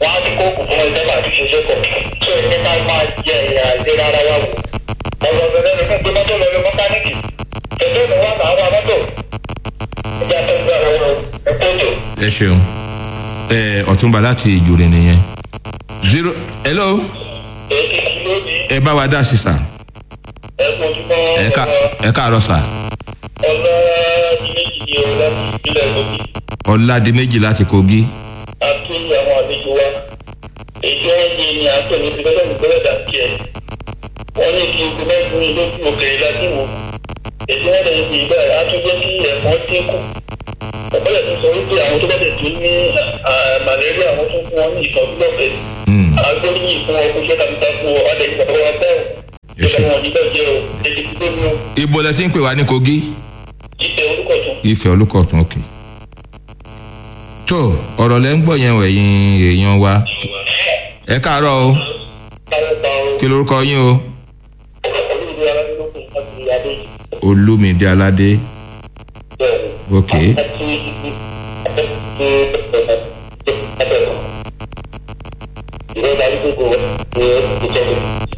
wọ́n á ti kó oògùn fún ẹgbẹ́ àti ṣiṣẹ́ pọ̀ tó ẹgbẹ́ ká máa jẹ ìyá ìlera ara wa wò ọ̀rọ̀ bẹ̀rẹ̀ ni fún gbé mọ́tò lọ rí mọ́kánìkì ẹgbẹ́ mi wà máa wà mọ́tò ẹgbẹ́ àtọ́jú ara wa ẹ̀kọ́ tó. ẹ ṣeun ẹ ọ̀túnba láti ìjòrè nìyẹn zero hello èyí ti lónìí ẹ bá wa dá sí sà ẹ̀kọ́ ojúmọ́ ẹ ká ẹ káàárọ̀ sà ọlọ́ méjì ni o láti ìpínlẹ̀ lóbi ọ̀làdì méjì láti kogi àti àwọn àlejò wa èyí wọ́n yé ni à ń pè ní ìpínlẹ̀ ìpínlẹ̀ dàkí ẹ̀ wọ́n ní kí ogun mẹ́rin ní lókè òkèèrè láti wò èyí wọ́n lè fi ìgbà á tún jẹ́ kí ẹ̀fọn dínkù ọ̀pọ̀lọpọ̀ ti sọ wípé àwọn tó bá tẹ̀ tún ní màlẹ́ríà àwọn tó fún wọn ní ìtọ́jú lọ́fẹ̀ẹ́ agbóríyìn fún ọkọ̀ iṣẹ́ takuntakun ọ̀ adẹ̀ ìgbà wọn bẹ́ẹ̀ Èṣù. ìjọba wọn níbẹ̀ jẹ́ o èdè tó ní o ibo lẹ ti ń pè wá ní kogi ìfẹ́ orúkọ tún. ìfẹ́ olùkọ̀tún òkè tó ọ̀rọ̀ lẹ́ ń gbọ́ yẹn wọ̀ ẹ̀yin èèyàn wa ẹ káàárọ̀ o káwọ́ pa o kí lorúkọ yín o olùdíje aládùúgbò láti adé olúmídé aládé bẹ́ẹ̀ ok àti ìrọ̀lẹ́ àdúgbò ìjọba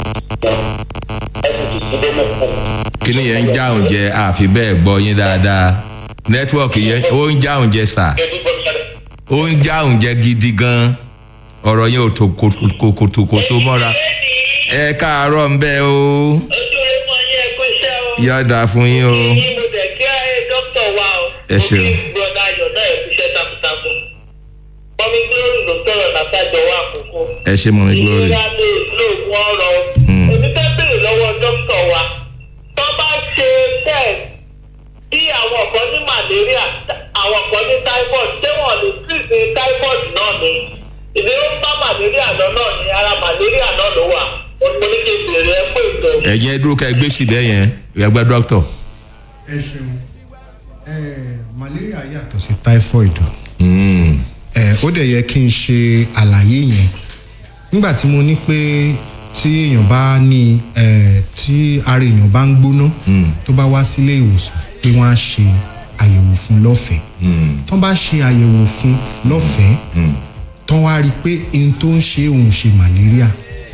ẹ̀sìn ìdílé mẹ́fún. kíní yẹn ń jáun jẹ àfi bẹ́ẹ̀ gbọ́ yín dáadáa nẹ́tíwọ̀kì yẹn ó ń jáun jẹ sà ó ń jáun jẹ gidi gan ọ̀rọ̀ yẹn ò tó kòtòkòtò so mọ́ra ẹ káàárọ̀ ń bẹ́ o ojú rẹ mọ yín ẹkọ iṣẹ́ o. yọ̀dà fún yín o yín mo dẹ̀ kí ayé dókítà wa o. Ẹ ṣeun. mo kí broda ayọ̀ náà ẹ̀kú iṣẹ́ takuntakun. mọ́mí glory ló sọ̀rọ̀ látàjọ wa àkókò. ẹ ṣe mọ́ mi glory ìlera lè lóògùn ọ̀rọ̀ o. Hmm. èmi fẹ́ bèrè lọ́wọ́ dókítà wa. tó bá ṣe test bí àwọn kan ní malaria àwọn kan ní typhoid ṣé wọn lè treat ní typhoid náà ni. ìdí ó bá malaria lọ náà ni ara malaria náà ló wà. mo ní kí n bèrè ẹ pé ìtọ́. ẹ̀yin ẹ dúró ká ẹ gbé síbẹ̀ yẹn ẹgbẹ́ dókítà ẹ ṣeun ẹ malaria yàtọ̀ sí typhoid o. Mm. ẹ ó dẹ̀ yẹ kí n ṣe àlàyé yẹn nígbà tí mo ní pé tí èèyàn bá ní ẹ tí ara èèyàn bá ń gbóná tó bá wá sílé ìwòsàn pé wọ́n á ṣe àyẹ̀wò fún lọ́fẹ̀ẹ́ tó bá ṣe àyẹ̀wò fún lọ́fẹ̀ẹ́ tó wá rí i pé ohun tó ń ṣe òun ṣe malaria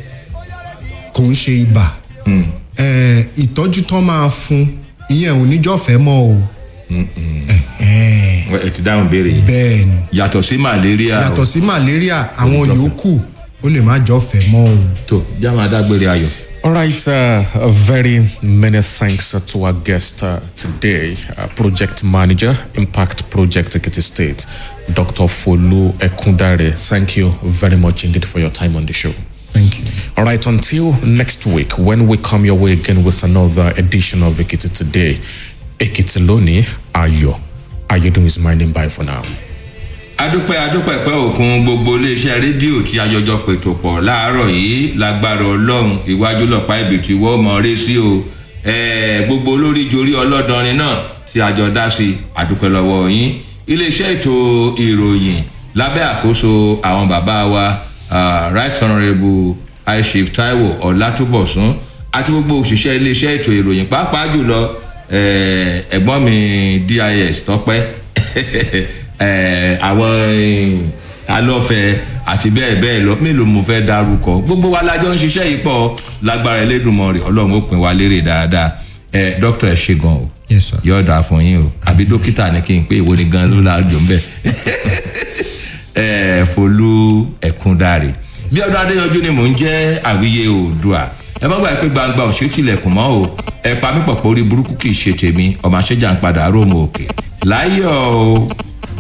kò ń ṣe ibà ẹ ìtọ́jú tó máa fún ìyẹn ò níjọ́fẹ́ mọ́ o Ẹ̀hẹ́n, ẹ ti dáhùn béèrè yìí bẹ́ẹ̀ ni yàtọ̀ sí malaria o. yàtọ̀ sí malaria àwọn jọ́fẹ́. yòókù ó lè má jọ́fẹ́ mọ́ o. tó jáma dágbére ayọ̀. All right, uh, a very many thanks uh, to our guest uh, today, uh, Project Manager, Impact Project Ekiti State, Dr. Folu Ekundare. Thank you very much indeed for your time on the show. thank you. All right, until next week, when we come your way again with another edition of Ekiti Today, Ekiti Loni Ayo. Ayodun is my name. Bye for now. adúpẹ́ adúpẹ́ pẹ́ òkun gbogbo iléeṣẹ́ rédíò tí ayọjọ pètò pọ̀ láàárọ̀ yìí lágbára ọlọ́run ìwájú lọ́pàá ìbìtì wọ́n mọ̀ ọ́rẹ́ sí o Ẹ̀ẹ́, gbogbo olórí jorí ọlọ́dọrin náà tí àjọ dá sí adúpẹ́ lọ́wọ́ yín iléeṣẹ́ ètò ìròyìn lábẹ́ àkóso àwọn bàbá wa ah, right honourable aishif taiwo ọlátúbọ̀sún àti gbogbo òṣìṣẹ́ iléeṣẹ́ ètò ìròyìn pàápàá jùlọ ẹ̀ẹ́, ẹ̀gbọ́n mi dis tọpẹ́ ẹ, àwọn eh, alọ́fẹ́ àti bẹ́ẹ̀ bẹ́ẹ̀ lọ mélòó mo fẹ́ darúkọ gbogbo wa lájọ ń ṣiṣẹ́ yìí pọ̀ lágbára ẹlẹ́dùnmọ́ rẹ̀ ọlọ́run ó pin wa lérè dáadáa ẹ dókítà ẹ ṣe gan o Yes, sir. yóò dáa fún yín o àbí dókítà ni kí n pé ìwọ ni gan ló láàjò ń bẹ ẹ folú ẹkúndàrè bí ọdún adéyanjú ni mò ń jẹ́ àwíyé oòdùà ẹ má gbàgbé pé gbangba òṣè tilẹ̀kùn mọ́ o ẹ pa mí pọ̀ pé orí burúkú kì í ṣe tèmi ọmọ àṣẹjà ń padà róòmù òkè láyọ̀ o.